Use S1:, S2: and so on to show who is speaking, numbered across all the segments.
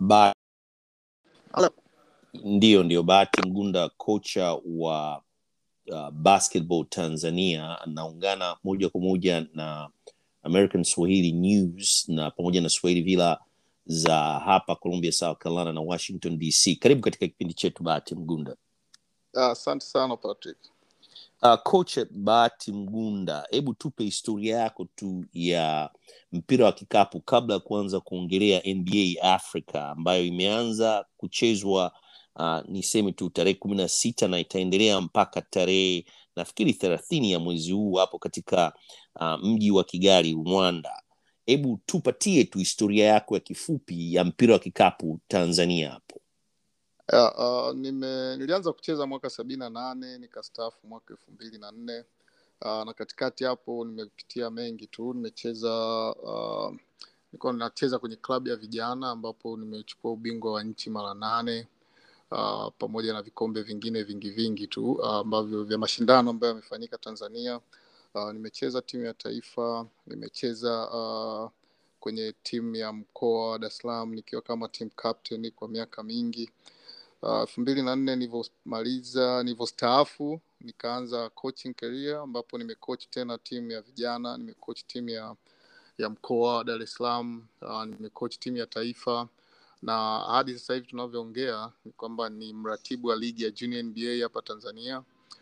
S1: ba
S2: Hello.
S1: ndio ndio bahati mgunda kocha wa uh, basketball tanzania anaungana moja kwa moja na american swahili news na pamoja na swahili villa za hapa columbia south carolina na washington dc karibu katika kipindi chetu bahati mgunda
S2: Ah, asante sana patrick
S1: uh, kocha bahati mgunda hebu tupe historia yako tu ya mpira wa kikapu kabla ya kuanza kuongelea nba africa ambayo imeanza kuchezwa uh, niseme tu tarehe kumi na sita na itaendelea mpaka tarehe nafikiri thelathini ya mwezi huu hapo katika uh, mji wa kigali rwanda hebu tupatie tu historia yako ya kifupi ya mpira wa kikapu tanzania hapo
S2: yeah, uh, nime nilianza kucheza mwaka sabini na nane nikastaafu mwaka elfu mbili na nne uh, na katikati hapo nimepitia mengi tu nimecheza uh, nilikuwa nacheza kwenye klabu ya vijana ambapo nimechukua ubingwa wa nchi mara nane uh, pamoja na vikombe vingine vingi vingi tu uh, ambavyo vya mashindano ambayo yamefanyika tanzania uh, nimecheza timu ya taifa nimecheza uh, kwenye timu ya mkoa wa dar es salaam nikiwa kama team captain kwa miaka mingi elfu mbili na nne nilivyomaliza nilivyostaafu nikaanza coaching career ambapo nimecoach tena timu ya vijana nimecoach timu ya ya mkoa wa dar es salaam uh, nimecoach timu ya taifa na hadi sasa hivi tunavyoongea ni kwamba ni mratibu wa ligi ya junior nba hapa tanzania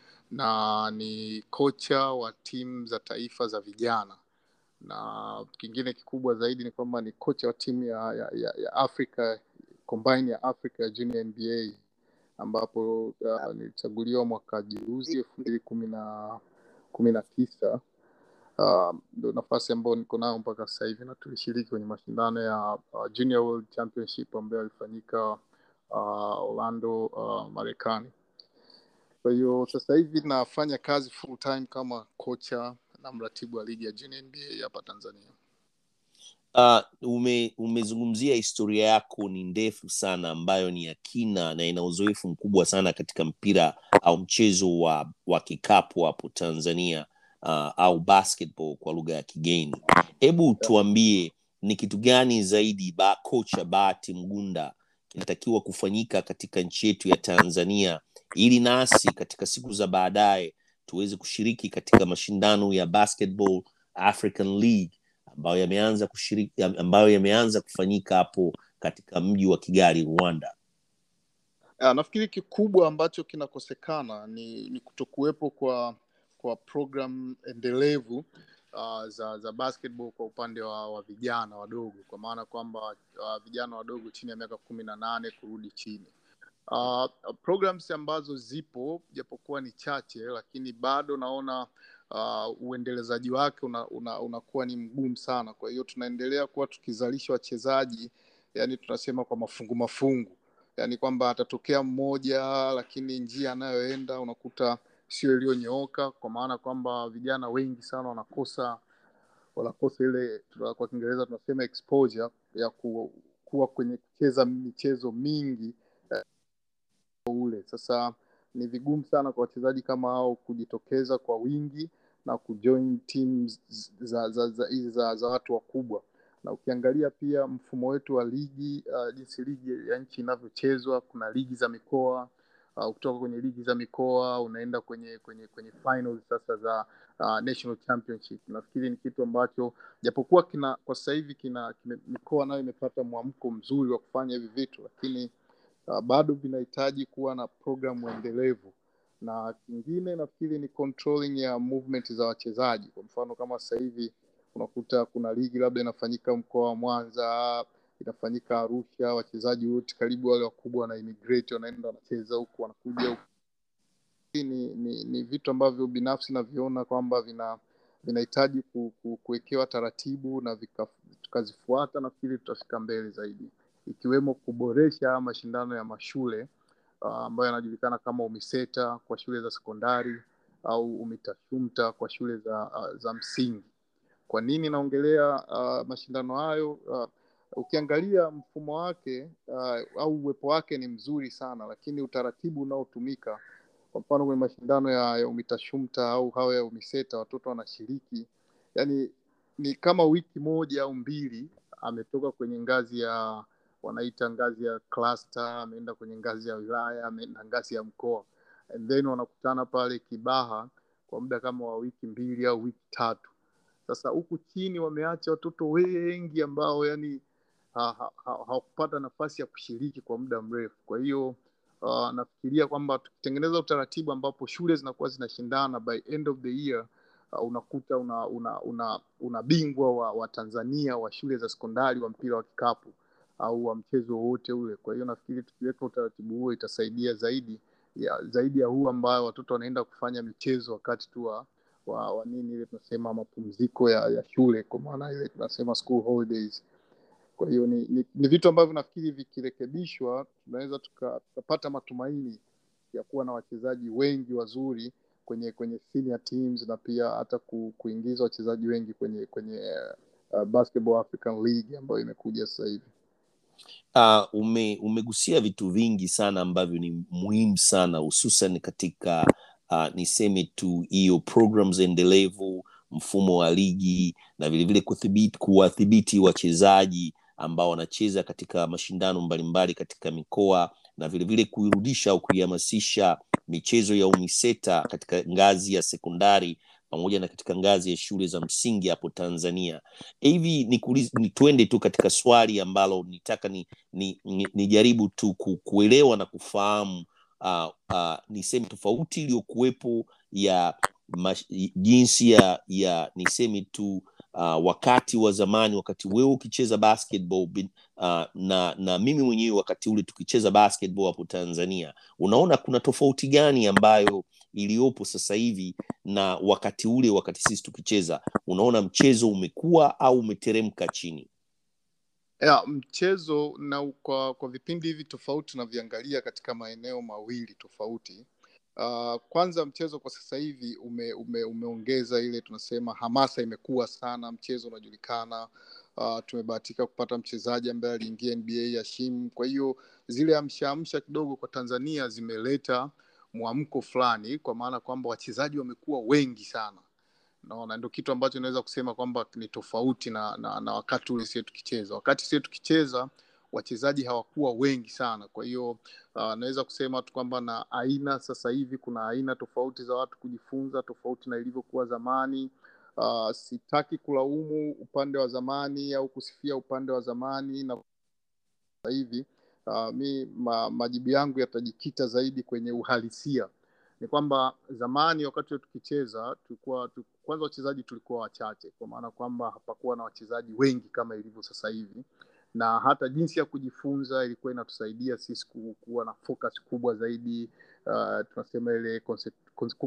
S2: na ni kocha wa timu za taifa za vijana na kingine kikubwa zaidi ni kwamba ni kocha wa timu ya, ya, ya, ya africa combine ya africa ya junior nba ambapo uh, nilichaguliwa mwaka juzi elfu mbili kumi na kumi na tisa Uh, ndo nafasi ambayo niko nayo mpaka sasa hivi na tulishiriki kwenye mashindano ya uh, junior world championship ambayo yalifanyika uh, orlando uh, marekani kwa hiyo sasa hivi nafanya kazi full time kama kocha na mratibu wa ligi ya junior nba hapa tanzania
S1: uh, ume, umezungumzia historia yako ni ndefu sana ambayo ni ya kina na ina uzoefu mkubwa sana katika mpira au mchezo wa, wa kikapu hapo tanzania uh, au basketball kwa lugha ya kigeni hebu tuambie ni kitu gani zaidi ba, kocha bahati mgunda kinatakiwa kufanyika katika nchi yetu ya tanzania ili nasi katika siku za baadaye tuweze kushiriki katika mashindano ya basketball african league ambayo yameanza kushiriki ambayo yameanza kufanyika hapo katika mji wa kigali rwanda
S2: ya, nafikiri kikubwa ambacho kinakosekana ni, ni kutokuwepo kwa kwa program endelevu uh, za za basketball kwa upande wa, wa vijana wadogo kwa maana kwamba uh, vijana wadogo chini ya miaka kumi na nane kurudi chini uh, programs ambazo zipo japokuwa ni chache lakini bado naona uh, uendelezaji wake unakuwa una, una, una ni mgumu sana kwa hiyo tunaendelea kuwa tukizalisha wachezaji yani tunasema kwa mafungu mafungu yani kwamba atatokea mmoja lakini njia anayoenda unakuta sio iliyonyooka kwa maana kwamba vijana wengi sana wanakosa wanakosa ile kwa kiingereza tunasema exposure ya ku, kuwa kwenye kucheza michezo mingi eh, ule sasa ni vigumu sana kwa wachezaji kama hao kujitokeza kwa wingi na kujoin teams za za, za, za, za, za watu wakubwa na ukiangalia pia mfumo wetu wa ligi uh, jinsi ligi ya nchi inavyochezwa kuna ligi za mikoa uh, kutoka kwenye ligi za mikoa unaenda kwenye kwenye kwenye finals sasa za uh, national championship nafikiri ni kitu ambacho japokuwa kina kwa sasa hivi kina kime, mikoa nayo imepata mwamko mzuri wa kufanya hivi vitu lakini uh, bado vinahitaji kuwa na programu endelevu na kingine nafikiri ni controlling ya movement za wachezaji kwa mfano kama sasa hivi unakuta kuna ligi labda inafanyika mkoa wa mwanza inafanyika arusha wachezaji wote karibu wale wakubwa wana immigrate wanaenda wanacheza huku wanakuja huku ni, ni, ni vitu ambavyo binafsi naviona kwamba vina vinahitaji ku, ku, kuwekewa taratibu na tukazifuata nafikiri tutafika mbele zaidi ikiwemo kuboresha mashindano ya mashule uh, ambayo yanajulikana kama umiseta kwa shule za sekondari au umitashumta kwa shule za, uh, za msingi kwa nini naongelea uh, mashindano hayo uh, ukiangalia mfumo wake uh, au uwepo wake ni mzuri sana lakini utaratibu unaotumika kwa mfano kwenye mashindano ya, ya umitashumta au hayo ya umiseta watoto wanashiriki yani ni kama wiki moja au mbili ametoka kwenye ngazi ya wanaita ngazi ya cluster ameenda kwenye ngazi ya wilaya ameenda ngazi ya mkoa and then wanakutana pale kibaha kwa muda kama wa wiki mbili au wiki tatu sasa huku chini wameacha watoto wengi ambao yani hawakupata ha, ha, nafasi ya kushiriki kwa muda mrefu kwa hiyo uh, nafikiria kwamba tukitengeneza utaratibu ambapo shule zinakuwa zinashindana by end of the year uh, unakuta una una una, una bingwa wa, wa tanzania wa shule za sekondari wa mpira wa kikapu au wa mchezo wowote ule kwa hiyo nafikiri tukiweka utaratibu huo itasaidia zaidi ya zaidi ya huu ambayo watoto wanaenda kufanya michezo wakati tu wa, wa, wa nini ile tunasema mapumziko ya, ya shule kwa maana ile tunasema school holidays kwa hiyo ni, ni, ni vitu ambavyo nafikiri vikirekebishwa tunaweza tukapata tuka matumaini ya kuwa na wachezaji wengi wazuri kwenye kwenye senior teams na pia hata ku, kuingiza wachezaji wengi kwenye kwenye uh, basketball african league ambayo imekuja sasa hivi
S1: uh, ume, umegusia vitu vingi sana ambavyo ni muhimu sana hususan katika uh, niseme tu hiyo programs endelevu mfumo wa ligi na vilevile kuwathibiti wachezaji ambao wanacheza katika mashindano mbalimbali katika mikoa na vilevile kuirudisha au kuihamasisha michezo ya umiseta katika ngazi ya sekondari pamoja na katika ngazi ya shule za msingi hapo tanzania hivi ni, ni twende tu katika swali ambalo nitaka ni, ni, ni, nijaribu tu ku, kuelewa na kufahamu uh, uh, niseme tofauti iliyokuwepo ya mash, jinsi ya ya niseme tu uh, wakati wa zamani wakati wewe ukicheza basketball uh, na na mimi mwenyewe wakati ule tukicheza basketball hapo tanzania unaona kuna tofauti gani ambayo iliyopo sasa hivi na wakati ule wakati sisi tukicheza unaona mchezo umekuwa au umeteremka chini
S2: ya mchezo na kwa, kwa vipindi hivi tofauti tunavyoangalia katika maeneo mawili tofauti uh, kwanza mchezo kwa sasa hivi ume, ume, umeongeza ile tunasema hamasa imekuwa sana mchezo unajulikana uh, tumebahatika kupata mchezaji ambaye aliingia nba ya shim kwa hiyo zile amshaamsha kidogo kwa tanzania zimeleta mwamko fulani kwa maana kwamba wachezaji wamekuwa wengi sana naona ndio kitu ambacho naweza kusema kwamba ni tofauti na, na, na wakati ule sie tukicheza wakati sie tukicheza wachezaji hawakuwa wengi sana kwa hiyo uh, naweza kusema tu kwamba na aina sasa hivi kuna aina tofauti za watu kujifunza tofauti na ilivyokuwa zamani uh, sitaki kulaumu upande wa zamani au kusifia upande wa zamani na sasa hivi uh, mi ma, majibu yangu yatajikita zaidi kwenye uhalisia ni kwamba zamani wakati tukicheza tulikuwa tu, kwanza wachezaji tulikuwa wachache kwa maana kwamba hapakuwa na wachezaji wengi kama ilivyo sasa hivi na hata jinsi ya kujifunza ilikuwa inatusaidia sisi kuwa na focus kubwa zaidi uh, tunasema ile concentrate,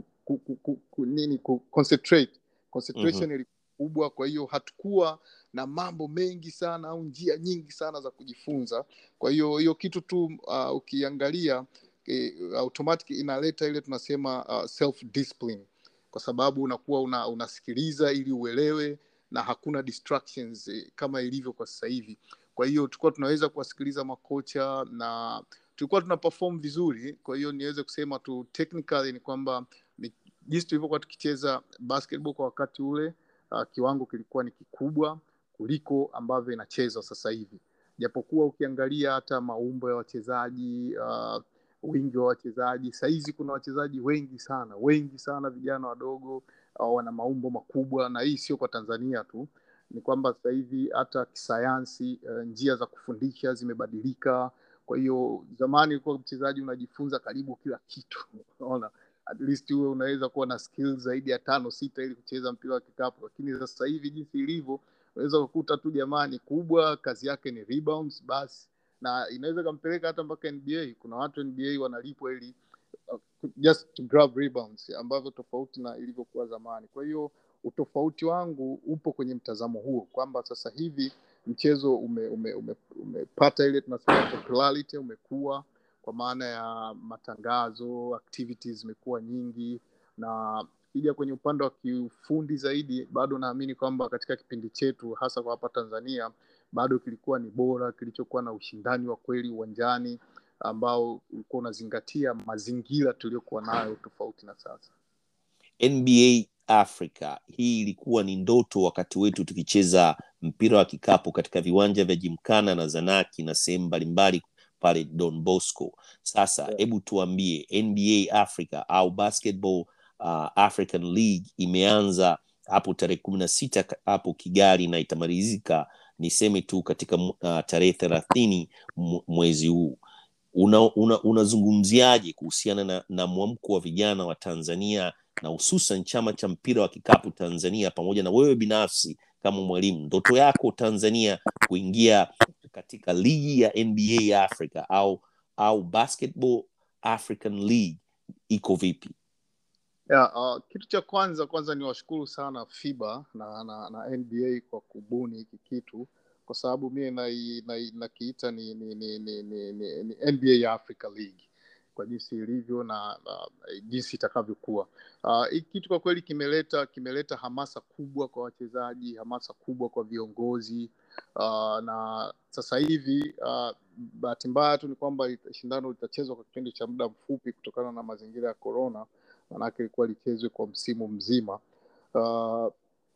S2: nini concentrate concentration mm-hmm. ilikuwa kubwa kwa hiyo hatukuwa na mambo mengi sana au njia nyingi sana za kujifunza kwa hiyo hiyo kitu tu uh, ukiangalia eh, automatic inaleta ile tunasema uh, self discipline kwa sababu unakuwa una, unasikiliza ili uelewe na hakuna distractions eh, kama ilivyo kwa sasa hivi kwa hiyo tulikuwa tunaweza kuwasikiliza makocha na tulikuwa tuna perform vizuri kwa hiyo niweze kusema tu technically ni kwamba jinsi tulivyokuwa tukicheza basketball kwa wakati ule uh, kiwango kilikuwa ni kikubwa kuliko ambavyo inachezwa sasa hivi japokuwa ukiangalia hata maumbo ya wachezaji uh, wingi wa wachezaji sahizi kuna wachezaji wengi sana wengi sana vijana wadogo uh, wana maumbo makubwa na hii sio kwa tanzania tu ni kwamba sasa hivi hata kisayansi uh, njia za kufundisha zimebadilika kwa hiyo zamani ulikuwa mchezaji unajifunza karibu kila kitu unaona at least huwe unaweza kuwa na skills zaidi ya tano sita ili kucheza mpira wa kikapu lakini sasa hivi jinsi ilivyo unaweza kukuta tu jamani kubwa kazi yake ni rebounds basi na inaweza ikampeleka hata mpaka nba kuna watu nba wanalipwa ili uh, just to grab rebounds ambavyo tofauti na ilivyokuwa zamani kwa hiyo utofauti wangu upo kwenye mtazamo huo kwamba sasa hivi mchezo umepata ume, ume, ume ile tunasema popularity umekuwa kwa maana ya matangazo activities zimekuwa nyingi na kija kwenye upande wa kiufundi zaidi bado naamini kwamba katika kipindi chetu hasa kwa hapa tanzania bado kilikuwa ni bora kilichokuwa na ushindani wa kweli uwanjani ambao ulikuwa unazingatia mazingira tuliyokuwa nayo tofauti na sasa
S1: nba africa hii ilikuwa ni ndoto wakati wetu tukicheza mpira wa kikapu katika viwanja vya Jimkana na Zanaki na sehemu mbalimbali pale Don Bosco. Sasa hebu
S2: Yeah.
S1: tuambie, NBA Africa au Basketball uh, African League imeanza hapo tarehe kumi na sita ka- hapo Kigali na itamalizika niseme tu katika mu- uh, tarehe thelathini mu- mwezi huu unazungumziaje una, unazungumziaje kuhusiana na, na mwamko wa vijana wa Tanzania na hususan chama cha mpira wa kikapu Tanzania pamoja na wewe binafsi kama mwalimu, ndoto yako Tanzania kuingia katika ligi ya NBA Africa au au Basketball African League iko vipi?
S2: Yeah, uh, kitu cha kwanza kwanza ni washukuru sana FIBA na, na, na NBA kwa kubuni hiki kitu kwa sababu mie nai- nai- nakiita ni, ni, ni, ni, ni, ni, ni NBA Africa League kwa jinsi ilivyo na uh, jinsi itakavyokuwa. Uh, hiki kitu kwa kweli kimeleta kimeleta hamasa kubwa kwa wachezaji, hamasa kubwa kwa viongozi uh, na sasa hivi uh, bahati mbaya tu ni kwamba ita- shindano litachezwa kwa kipindi cha muda mfupi kutokana na mazingira ya corona manake ilikuwa lichezwe kwa msimu mzima. Uh,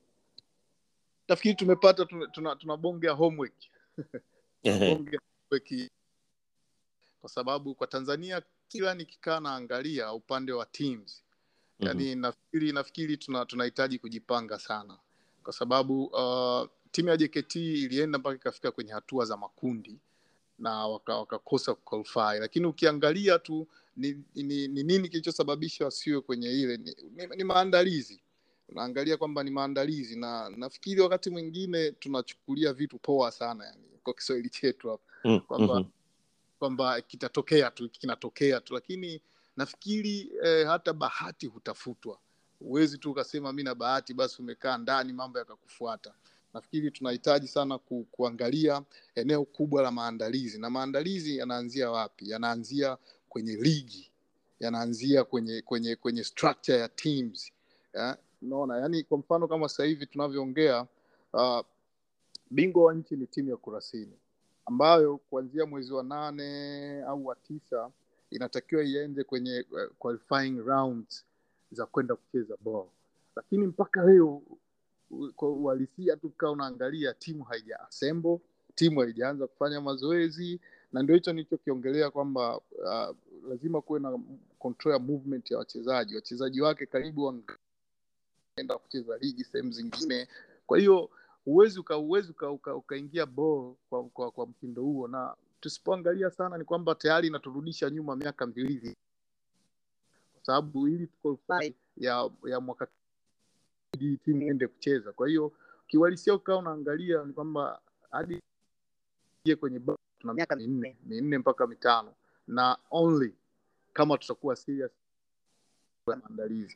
S2: nafikiri tumepata tuna, tuna, tuna bonge ya homework tuna bonge ya homework kwa sababu kwa Tanzania kila nikikaa naangalia upande wa teams
S1: Mhm.
S2: yani nafikiri nafikiri tuna tunahitaji kujipanga sana kwa sababu uh, timu ya JKT ilienda mpaka ikafika kwenye hatua za makundi na waka- wakakosa kuqualify lakini ukiangalia tu ni, ni, ni nini kilichosababisha wasiwe kwenye ile ni, ni, ni maandalizi unaangalia kwamba ni maandalizi na nafikiri wakati mwingine tunachukulia vitu poa sana yani kwa kiswahili chetu hapa
S1: Mm,
S2: kwamba
S1: mhm.
S2: kwamba kitatokea tu kinatokea tu lakini nafikiri eh, hata bahati hutafutwa huwezi tu ukasema mi na bahati basi umekaa ndani mambo yakakufuata nafikiri tunahitaji sana ku, kuangalia eneo kubwa la maandalizi na maandalizi yanaanzia wapi yanaanzia kwenye ligi yanaanzia kwenye kwenye kwenye structure ya teams ya, unaona yani kwa mfano kama sasa hivi tunavyoongea uh, bingwa wa nchi ni timu ya kurasini ambayo kuanzia mwezi wa nane au wa tisa inatakiwa iende kwenye uh, qualifying rounds za kwenda kucheza ball lakini mpaka leo u- kwa uhalisia tu kaa unaangalia timu haija assemble timu haijaanza kufanya mazoezi na ndio hicho nilichokiongelea kwamba uh, lazima kuwe na control ya movement ya wachezaji wachezaji wake karibu wanaenda kucheza ligi sehemu zingine kwa hiyo huwezi uka, huwezi uka, uka, ukaingia ball kwa, kwa, kwa mtindo huo na tusipoangalia sana ni kwamba tayari inaturudisha nyuma miaka miwili kwa sababu ili tuqualify ya ya mwaka ili timu iende kucheza kwa hiyo kiuhalisia ukawa unaangalia ni kwamba hadi ingie kwenye ba- tuna miaka minne minne mpaka mitano na only kama tutakuwa serious kwa maandalizi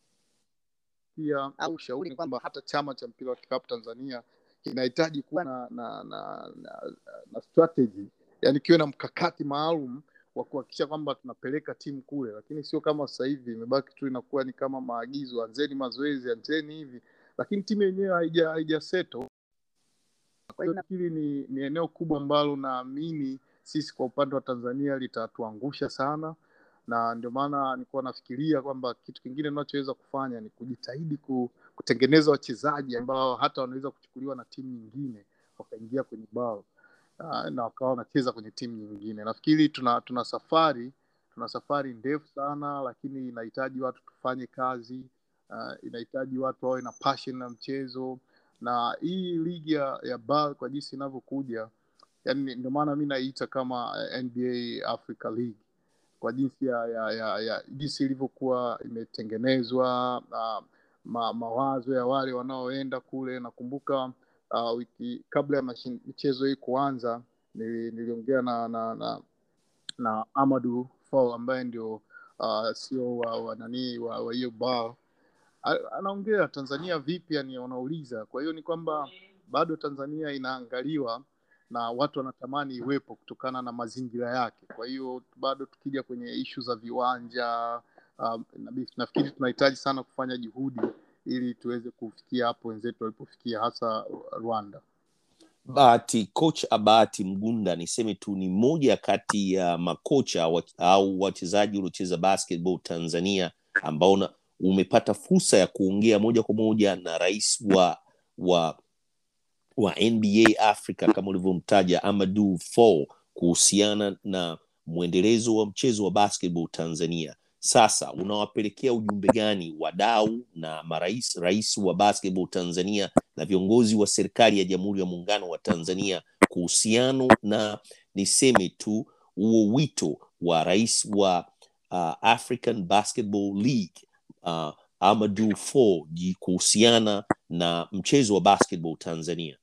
S2: pia au ushauri ni kwamba hata chama cha mpira wa kikapu Tanzania kinahitaji kuwa na na, na, na, na strategy yani kiwe na mkakati maalum wa kuhakikisha kwamba tunapeleka timu kule, lakini sio kama sasa hivi imebaki tu inakuwa ni kama maagizo, anzeni mazoezi, anzeni hivi, lakini timu yenyewe haija haija settle. Kwa hiyo nafikiri ni, ni eneo kubwa ambalo naamini sisi kwa upande wa Tanzania litatuangusha sana na ndio maana nilikuwa nafikiria kwamba kitu kingine tunachoweza kufanya ni kujitahidi ku, kutengeneza wachezaji ambao hata wanaweza kuchukuliwa na timu nyingine wakaingia kwenye bao uh, na wakawa wanacheza kwenye timu nyingine. Nafikiri tuna tuna safari tuna safari ndefu sana, lakini inahitaji watu tufanye kazi uh, inahitaji watu wawe na passion na mchezo, na hii ligi ya, ya BAL kwa jinsi inavyokuja, yani ndio maana mi naiita kama eh, NBA Africa League kwa jinsi ya, ya, ya, ya jinsi ilivyokuwa imetengenezwa uh, ma, mawazo ya wale wanaoenda kule. Nakumbuka uh, wiki kabla ya mashin- michezo hii kuanza, nili, niliongea na na, na na Amadu Fall ambaye ndio uh, sio wa, wa nani wa wa hiyo bar A- anaongea Tanzania vipi, yani wanauliza. Kwa hiyo ni kwamba bado Tanzania inaangaliwa na watu wanatamani iwepo kutokana na mazingira yake. Kwa hiyo bado tukija kwenye ishu za viwanja um, nabi- nafikiri tunahitaji sana kufanya juhudi ili tuweze kufikia hapo wenzetu walipofikia, hasa Rwanda.
S1: Bahati, coach Abati Mgunda niseme tu ni mmoja kati ya makocha wa, au wachezaji waliocheza basketball Tanzania ambao na- umepata fursa ya kuongea moja kwa moja na rais wa wa wa nba africa kama ulivyomtaja amadu fall kuhusiana na mwendelezo wa mchezo wa basketball tanzania sasa unawapelekea ujumbe gani wadau na marais rais wa basketball tanzania na viongozi wa serikali ya jamhuri ya muungano wa tanzania kuhusiano na niseme tu huo wito wa rais wa uh, african basketball league uh, amadu fo kuhusiana na mchezo wa basketball tanzania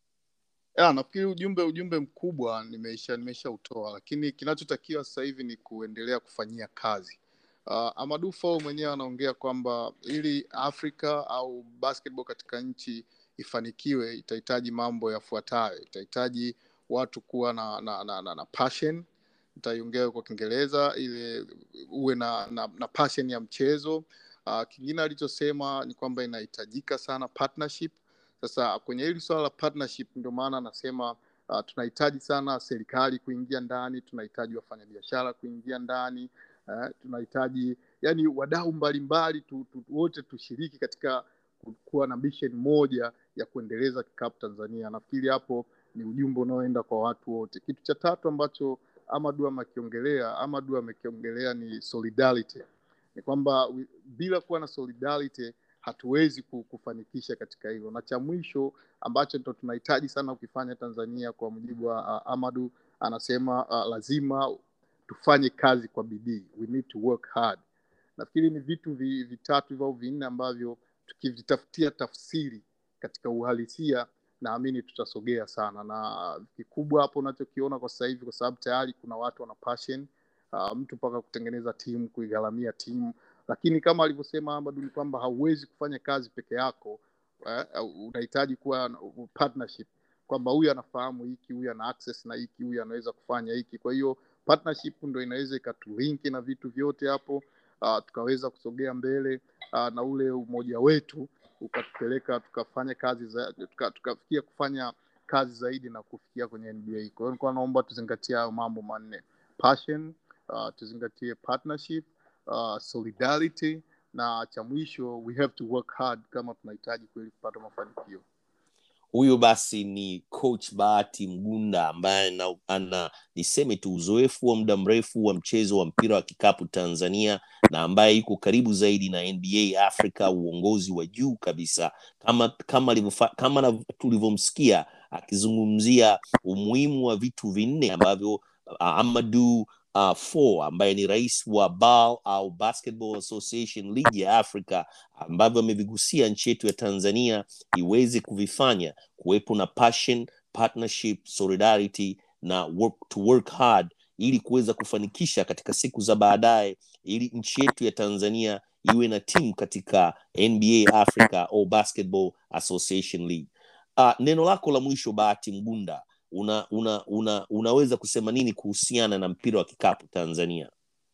S2: ya, nafikiri ujumbe ujumbe mkubwa nimeisha nimeshautoa lakini kinachotakiwa sasa hivi ni kuendelea kufanyia kazi uh, amadu Fall mwenyewe anaongea kwamba ili afrika au basketball katika nchi ifanikiwe itahitaji mambo yafuatayo itahitaji watu kuwa na na, na, na, na passion nitaiongea kwa kiingereza ili uwe na, na, na passion ya mchezo uh, kingine alichosema ni kwamba inahitajika sana partnership sasa kwenye hili swala la partnership ndio maana anasema uh, tunahitaji sana serikali kuingia ndani tunahitaji wafanyabiashara kuingia ndani uh, tunahitaji yani wadau mbalimbali tu, tu, wote tushiriki katika kuwa na mission moja ya kuendeleza kikapu tanzania nafikiri hapo ni ujumbe unaoenda kwa watu wote kitu cha tatu ambacho amadu amekiongelea amadu amekiongelea ni solidarity ni kwamba bila kuwa na solidarity hatuwezi kufanikisha katika hilo na cha mwisho ambacho ndo tunahitaji sana ukifanya tanzania kwa mujibu wa uh, amadu anasema uh, lazima tufanye kazi kwa bidii we need to work hard nafikiri ni vitu vi, vitatu hivyo au vinne ambavyo tukivitafutia tafsiri katika uhalisia naamini tutasogea sana na kikubwa hapo unachokiona kwa sasa hivi kwa sababu tayari kuna watu wana passion uh, mtu mpaka kutengeneza timu kuigharamia timu lakini kama alivyosema Amadu ni kwamba hauwezi kufanya kazi peke yako eh, unahitaji kuwa partnership kwamba huyu anafahamu hiki huyu ana access na hiki huyu anaweza kufanya hiki kwa hiyo partnership ndo inaweza ikatulinki na vitu vyote hapo uh, tukaweza kusogea mbele uh, na ule umoja wetu ukatupeleka tukafanya kazi za tukafikia tuka kufanya kazi zaidi na kufikia kwenye nba kwa hiyo nilikuwa naomba tuzingatie hayo mambo manne passion uh, tuzingatie partnership uh, solidarity na cha mwisho we have to work hard kama tunahitaji kweli kupata mafanikio
S1: huyo basi ni coach bahati mgunda ambaye ana, ana niseme tu uzoefu wa muda mrefu wa mchezo wa mpira wa kikapu tanzania na ambaye yuko karibu zaidi na nba africa uongozi wa juu kabisa kama kama, kama tulivyomsikia akizungumzia umuhimu wa vitu vinne ambavyo uh, amadu uh, four ambaye ni rais wa BAL au Basketball Association League ya Africa ambavyo amevigusia nchi yetu ya Tanzania iweze kuvifanya kuwepo na passion, partnership, solidarity na work, to work hard ili kuweza kufanikisha katika siku za baadaye ili nchi yetu ya Tanzania iwe na timu katika NBA Africa au Basketball Association League. Uh, neno lako la mwisho Bahati Mgunda una, una, una, unaweza kusema nini kuhusiana na mpira wa kikapu tanzania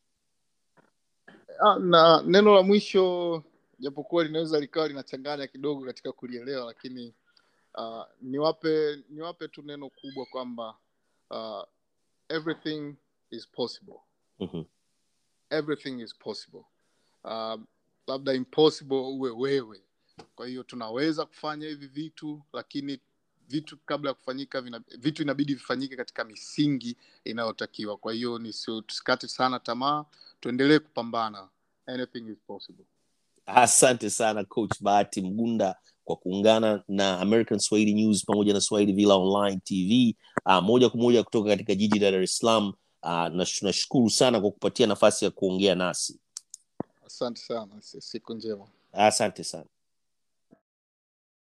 S2: Ah, na neno la mwisho japokuwa linaweza likawa linachanganya kidogo katika kulielewa lakini uh, niwape niwape tu neno kubwa kwamba uh, everything is possible
S1: mm-hmm.
S2: everything is possible uh, labda impossible uwe wewe kwa hiyo tunaweza kufanya hivi vitu lakini vitu kabla ya kufanyika vina, vitu inabidi vifanyike katika misingi inayotakiwa kwa hiyo tusikate sana tamaa tuendelee kupambana anything is possible
S1: asante sana coach bahati mgunda kwa kuungana na american swahili news pamoja na swahili villa online tv uh, moja kwa moja kutoka katika jiji la dar es salaam uh, na tunashukuru sana kwa kupatia nafasi ya kuongea nasi
S2: asante sana siku njema
S1: asante sana